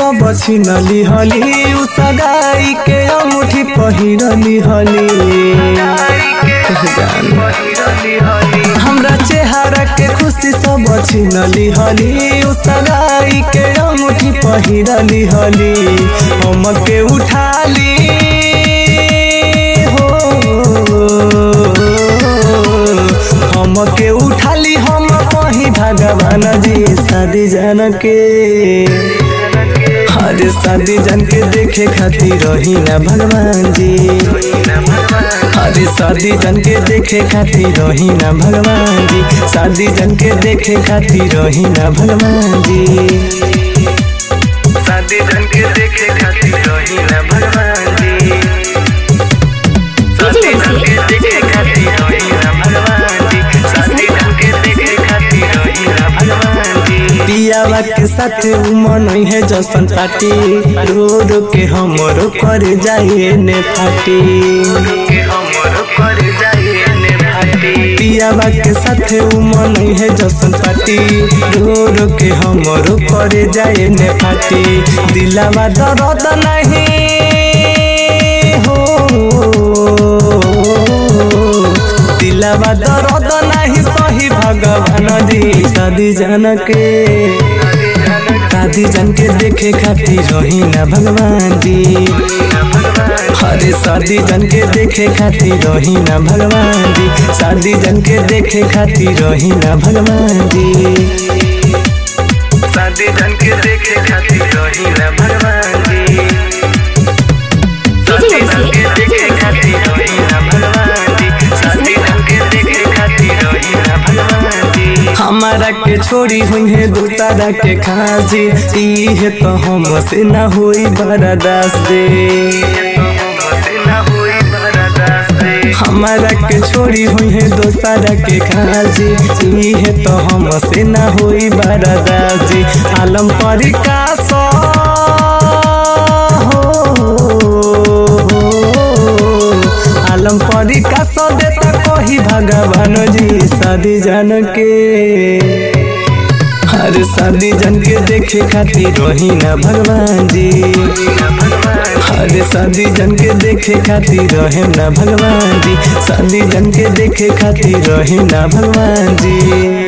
सब छिनली हली उ सगाई के अंगूठी पहिरली हली हमरा चेहरा के खुशी सब छिनली हली उ सगाई के अंगूठी पहिरली हली हम के उठाली हो हम के उठाली हम कहीं भगवान जी शादी जान के हर शादी जन के देखे खातिर रही ना भगवान जी हर शादी जन के देखे खातिर रही ना भगवान जी शादी जन के देखे खातिर रही ना भगवान जी शादी जन के देखे खातिर रही ना भगवान जी शादी जन के देखे खातिर रही ना भगवान जी शादी जन के देखे खातिर रही ना भगवान जी पियावा के साथ उमन है जसन पाटी रो रो के हमरो कर जाए ने फाटी पियावा के साथ उमन है जसन पाटी रो रो के हमरो कर जाए ने फाटी दिलावा दर्द नहीं हो दिलावा दर्द नहीं सही भगवान जी शादी जान के शादी जन के देखे खातिर रही ना भगवान जी अरे शादी जन के देखे खातिर रही ना भगवान जी शादी जन के देखे खातिर रही ना भगवान जी शादी जन के देखे खातिर रही ना भगवान जी शादी जन के देखे खातिर रही ना भगवान जी शादी जन के देखे खातिर रही ना भगवान जी हमारा के छोड़ी हुई है दूसरा के खाजी इहे तो हम से ना होई बरदास दे हमारा के छोड़ी हुई है दोसरा के खाजी इहे तो हम से ना होई बरदास जी आलम परी का सो आलम परी का सो देता कही भगवान जी शादी जान के हर शादी जन के देखे खातिर रही ना भगवान जी हर शादी जन के देखे खातिर रहे ना भगवान जी शादी जन के देखे खातिर रहे ना भगवान जी